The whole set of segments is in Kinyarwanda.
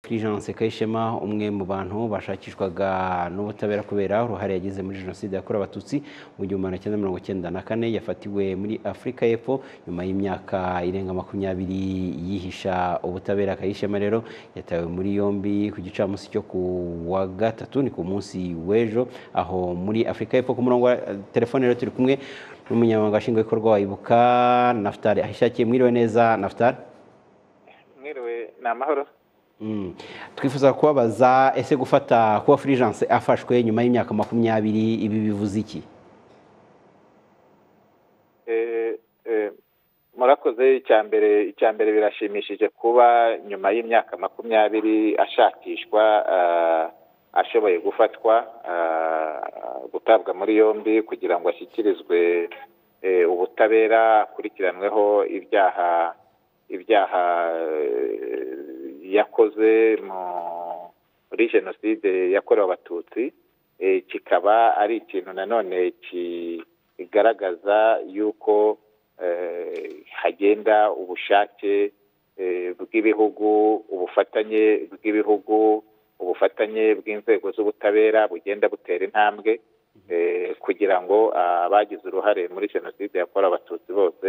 Fulgence Kayishema umwe mu bantu bashakishwaga n'ubutabera kubera uruhare yagize muri jenoside yakorewe abatutsi mu gihumbi magana cyenda mirongo cyenda na kane yafatiwe muri Afurika y'Epfo nyuma y'imyaka irenga makumyabiri yihisha ubutabera Kayishema rero yatawe muri yombi ku gicamunsi cyo ku wa gatatu ni ku munsi w'ejo aho muri Afurika y'Epfo ku murongo wa telefone rero turi kumwe n'umunyamabanga nshingwabikorwa wa Ibuka Naftali Ahishakiye mwiriwe neza Naftali mwiriwe ni amahoro twifuza kubabaza ese gufata kuba Fulgence afashwe nyuma y'imyaka makumyabiri ibi bivuze iki murakoze icya mbere icya mbere birashimishije kuba nyuma y'imyaka makumyabiri ashakishwa ashoboye gufatwa gutabwa muri yombi kugira ngo ashyikirizwe ubutabera akurikiranweho ibyaha ibyaha yakoze muri jenoside yakorewe abatutsi kikaba ari ikintu nanone kigaragaza yuko hagenda ubushake bw'ibihugu ubufatanye bw'ibihugu ubufatanye bw'inzego z'ubutabera bugenda butera intambwe kugira ngo abagize uruhare muri jenoside yakorewe abatutsi bose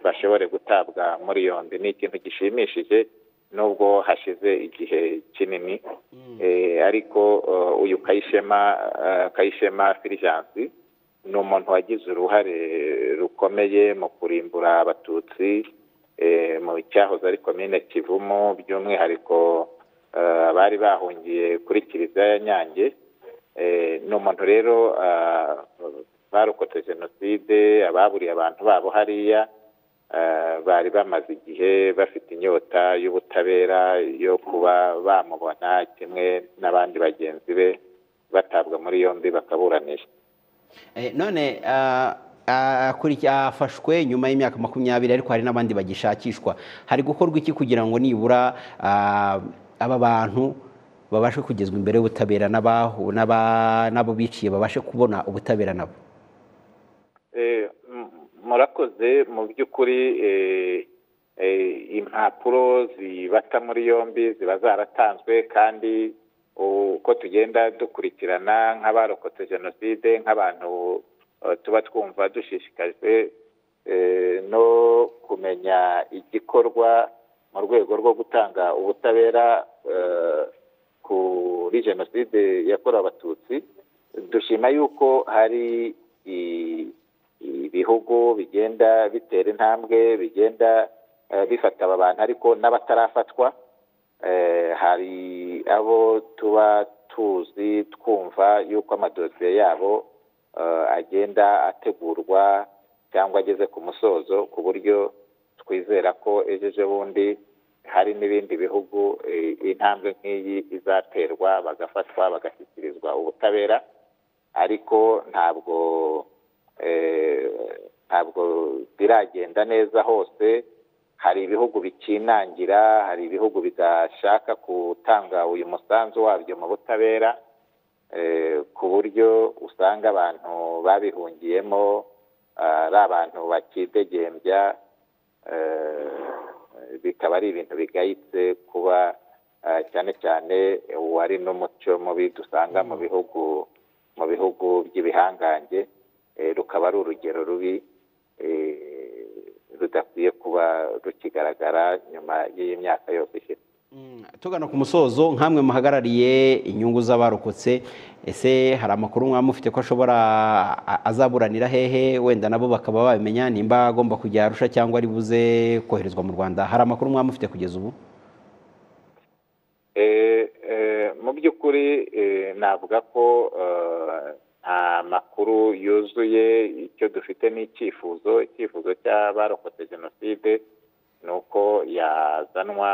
bashobore gutabwa muri yombi ni ikintu gishimishije nubwo hashize igihe kinini ariko uyu kayishema kayishema Fulgence ni umuntu wagize uruhare rukomeye mu kurimbura abatutsi mu cyahoze ari komine kivumo by'umwihariko bari bahungiye kuri kiliziya ya nyange ni umuntu rero barokotse jenoside ababuriye abantu babo hariya bari bamaze igihe bafite inyota y'ubutabera yo kuba bamubona kimwe n'abandi bagenzi be batabwa muri yombi bakaburanisha none afashwe nyuma y'imyaka makumyabiri ariko hari n'abandi bagishakishwa hari gukorwa iki kugira ngo nibura aba bantu babashe kugezwa imbere y'ubutabera n'abo biciye babashe kubona ubutabera nabo murakoze mu by'ukuri impapuro zibata muri yombi ziba zaratanzwe kandi uko tugenda dukurikirana nk'abarokotse jenoside nk'abantu tuba twumva dushishikajwe no kumenya igikorwa mu rwego rwo gutanga ubutabera kuri jenoside yakorewe abatutsi dushima yuko hari ibihugu bigenda bitera intambwe bigenda bifata aba bantu ariko n'abatarafatwa hari abo tuba tuzi twumva yuko amadosiye yabo agenda ategurwa cyangwa ageze ku musozo ku buryo twizera ko ejo ejobundi hari n'ibindi bihugu intambwe nk'iyi izaterwa bagafatwa bagashyikirizwa ubutabera ariko ntabwo ntabwo biragenda neza hose hari ibihugu bikinangira hari ibihugu bidashaka gutanga uyu musanzu wabyo mu butabera ku buryo usanga abantu babihungiyemo ari abantu bakidegembya bikaba ari ibintu bigayitse kuba cyane cyane uwari n'umuco mubi dusanga mu bihugu mu bihugu by'ibihangange rukaba ari urugero rubi rudakwiye kuba rukigaragara nyuma y'iyi myaka yose ishize tugana ku musozo nk'amwe muhagarariye inyungu z'abarokotse ese hari amakuru mwaba mufite ko ashobora azaburanira hehe wenda nabo bakaba babimenya nimba agomba kujya arusha cyangwa ari buze koherezwa mu rwanda hari amakuru mwaba mufite kugeza ubu mu by'ukuri navuga ko nta makuru yuzuye icyo dufite ni icyifuzo icyifuzo cy'abarokotse jenoside ni uko yazanwa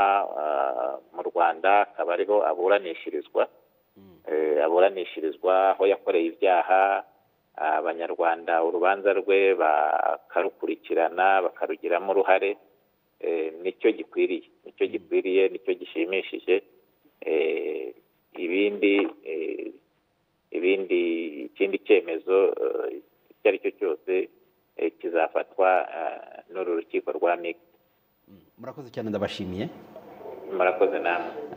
mu rwanda akaba ariho aburanishirizwa aburanishirizwa aho yakoreye ibyaha abanyarwanda urubanza rwe bakarukurikirana bakarugiramo uruhare nicyo gikwiriye nicyo gikwiriye nicyo gishimishije ibindi ibindi ikindi cyemezo icyo ari cyo cyose kizafatwa n'uru rukiko rwa migi murakoze cyane ndabashimiye murakoze namwe